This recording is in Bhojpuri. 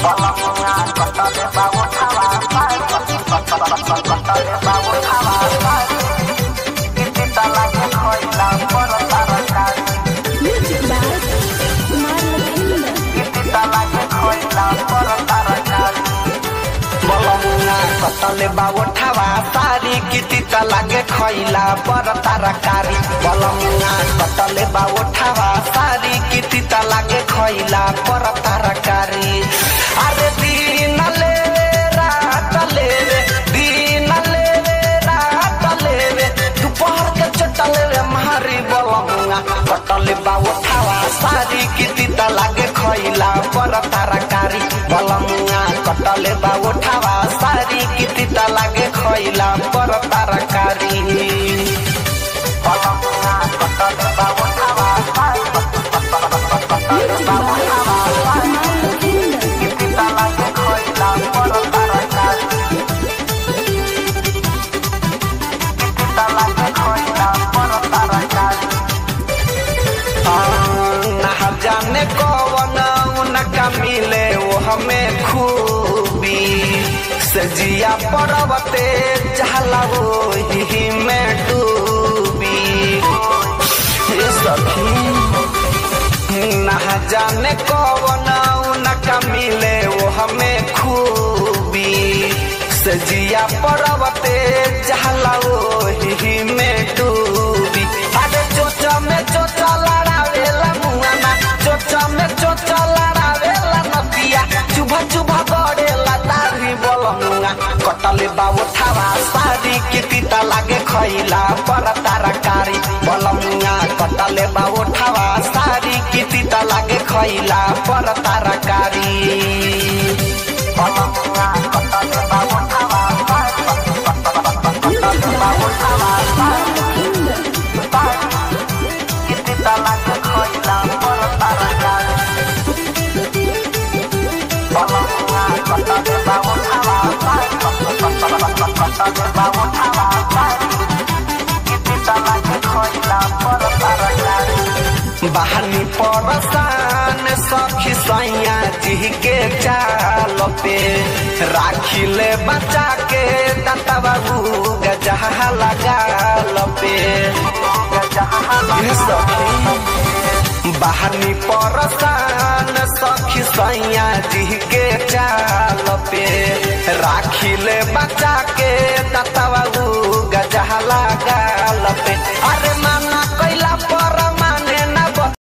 Music by Kumar Lakshmi. कतले बावठावा सारी किति त लागे खैला पर तरकारी बलमुना कतले बावठावा सारी किति त लागे खैला पर तरकारी अरे दिनले रातले रे दिनले रातले रे दुपहर के चटले रे मारी बलमुना कतले बावठावा सारी किति त लागे खैला पर तरकारी बलमुना कटले बावठावा सारी किति त लागे खैला पर तरकारी बलमुना कटले बावठावा Music by Kumar Lakshmi. किति त लागे खैला पर तरकारी किति त लागे खैला पर तरकारी ना जाने कौन उनका मिले वो हमें खूबी सजिया पर्वते चहला वो ही में डूबी ये सखी ना जाने कौन उनका मिले वो हमें खूबी सजिया पर्वते चहला वो ही में डूबी अरे चोचा में चोचा लड़ावेला मुआना चोचा में चोचा लड़ावेला नदिया चुभा चुभा गड़ेला दाढ़ी बोलमुआ कटले बाबू थावा सारी किति त लागे खैला पर तरकारी बोलमुआ कटले बाबू थावा सारी किति त लागे खैला पर तरकारी बोलमुआ कटले बाबू थावा Music by Kumar Lakshmi. किति त लागे खैला पर तरकारी बोलमुआ कटले बाबू थावा कटले बाबू थावा किति त लागे खैला पर तरकारी बहानी परसान सखी सैया जी के चाल पे राखिले बचा के दाता बाबू गजहा लगाल पे ये सखी बहानी परसान सखी सैया जी के चाल पे राखिले बचा के दाता बाबू गजहा लगाल पे अरे